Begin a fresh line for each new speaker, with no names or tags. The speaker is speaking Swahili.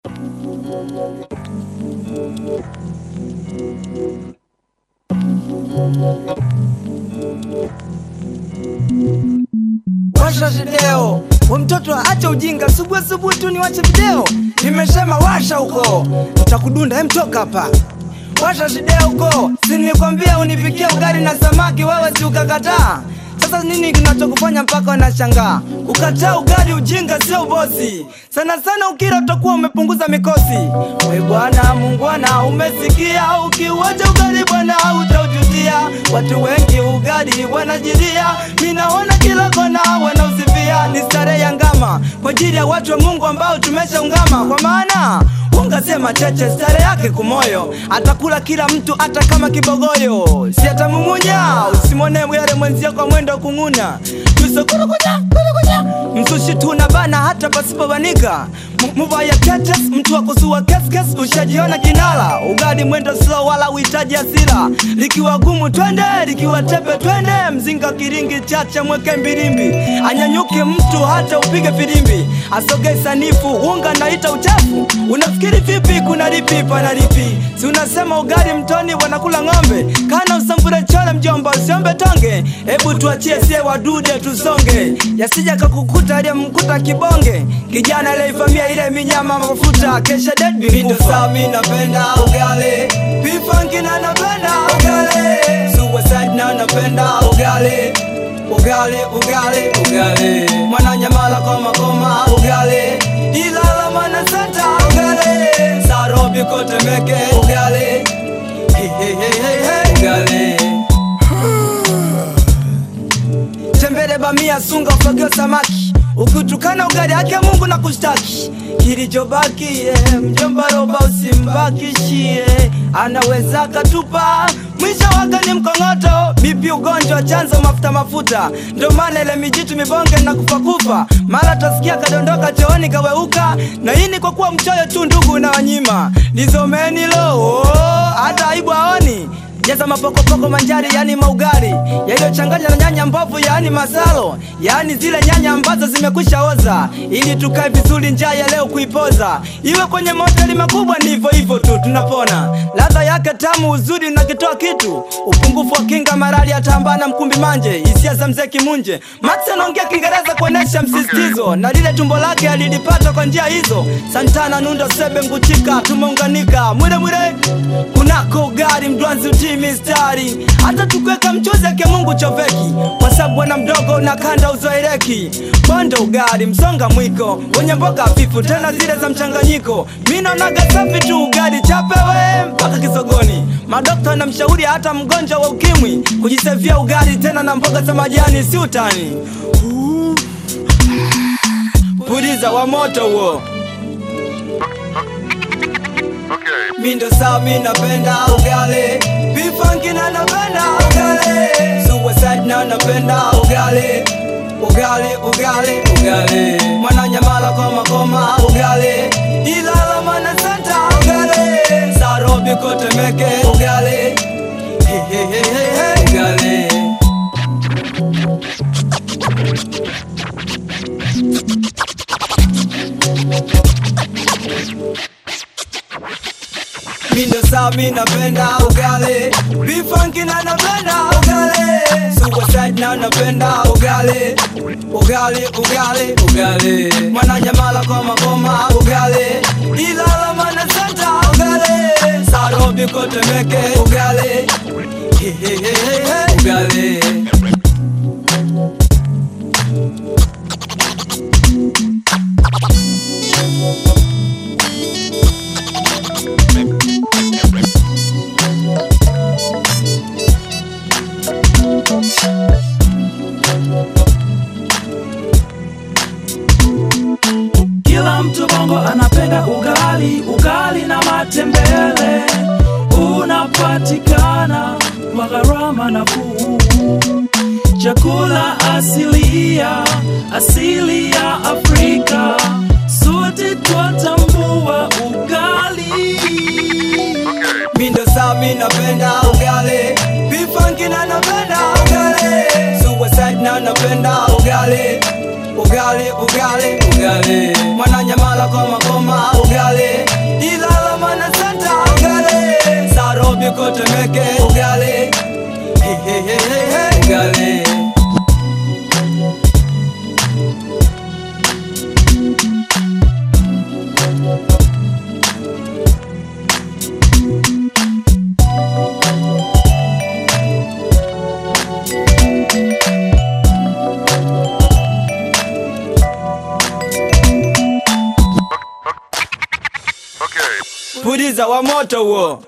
Washa video, we mtoto acha ujinga, subuhi subuhi tu ni wache video. Nimesema washa huko, utakudunda hem, toka hapa. Washa video huko, si nilikwambia unipikie ugali na samaki, wewe si ukakataa. Sasa nini kinachokufanya mpaka unashangaa? Kukataa ugali ujinga, sio ubosi. Sana sana ukila utakuwa umepunguza mikosi. We bwana mungwana, umesikia? Ukiuacha ugali bwana hautaujutia. Watu wengi ugali wanajilia, minaona kila kona wanausifia. Ni starehe ya ngama kwa ajili ya watu wa Mungu ambao tumeshaungama, kwa maana ungasema cheche stare yake kumoyo, atakula kila mtu hata kama kibogoyo, si atamumunya. Usimwone yale mwenzio kwa mwendo kung'una, tusokurukunya kurukunya, msushi tuna bana hata pasipobanika muvaya tetes, mtu wa kusua keskes, ushajiona kinala. Ugali mwendo slow, wala uhitaji hasira, likiwa gumu twende, likiwa tepe twende, mzinga kiringi chacha mweke mbilimbi, anyanyuke mtu hata upige filimbi, asoge sanifu unga naita uchafu. Unafikiri vipi? Kuna lipi pana lipi? Si unasema ugali mtoni wanakula ng'ombe, kana usambure chole mjomba, usiombe tonge. Hebu tuachie sie wadude tusonge, yasija kakukuta aliyemkuta kibonge, kijana aliyeivamia ile minyama mafuta, kesha dead vindo sami. Napenda ugali bifanki na napenda ugali suicide na napenda ugali ugali ugali ugali mwananyamala koma koma ugali ilala mana santa ugali sarobi kotemeke ugali Hey, hey, hey, hey, hey. ugali tembele bamia sunga ufagio samaki ukitukana ugali yake Mungu na kushtaki kilichobaki yeah. mjomba roba usimbakishie anaweza katupa mwisho wake ni mkongoto bipi ugonjwa chanzo mafuta mafuta ndo maana ile mijitu mibonge na kufakufa mara tasikia kadondoka chooni kaweuka na hii ni kwa kuwa mchoyo tu ndugu na wanyima lizomeni lo oh, hata aibu aoni jaza mapokopoko manjari yani maugari yaliyochanganywa na nyanya mbovu yani masalo yani zile nyanya ambazo zimekwisha oza ili tukae vizuri njaa ya leo kuipoza iwe kwenye mahoteli makubwa ni hivyo hivyo tu tunapona ladha yake tamu uzuri unakitoa kitu upungufu wa kinga marali atambana mkumbi manje hisia za mzee kimunje max anaongea kiingereza kuonesha msisitizo na lile tumbo lake alilipata kwa njia hizo santana nundo sebe nguchika tumeunganika mwire mwire kunako ugari mdwanzi utii mistari hata tukiweka mchuzi ake mungu choveki kwa sababu bwana mdogo na kanda uzoeleki bonde ugari msonga mwiko wenye mboga hafifu tena zile za mchanganyiko mi naonaga safi tu ugari chapewe mpaka kisogoni madokta na mshauri hata mgonjwa wa ukimwi kujisevia ugari tena na mboga za majani si utani Uh. puliza wa moto huo
Okay.
Mindo saa mi napenda ugali Bifanki na napenda ugali Suicide na napenda ugali Ugali, ugali, ugali Mwananyamala koma koma ugali Ilala mana santa ugali Sarobi kotemeke ugali Hey, hey, hey, hey, hey, ugali Mindo saa mi napenda ugali Bifanki na napenda ugali Suicide na napenda ugali Ugali, ugali, ugali Mwananyamala koma koma ugali Ilala mana santa ugali Sarobi kotemeke ugali Hey, hey, hey, hey, hey, ugali
Kila mtu bongo anapenda ugali, ugali na matembele unapatikana kwa gharama nafuu. Chakula asilia, asili ya Afrika, sote twatambua ugali.
Mindo saa mi napenda ugali Bifanki na napenda ugali Suicide na napenda ugali Ugali, ugali, ugali Mwananyamala koma koma ugali Temeke ugali Hey, hey, hey, hey, hey. ugali
Okay.
puliza wa moto huo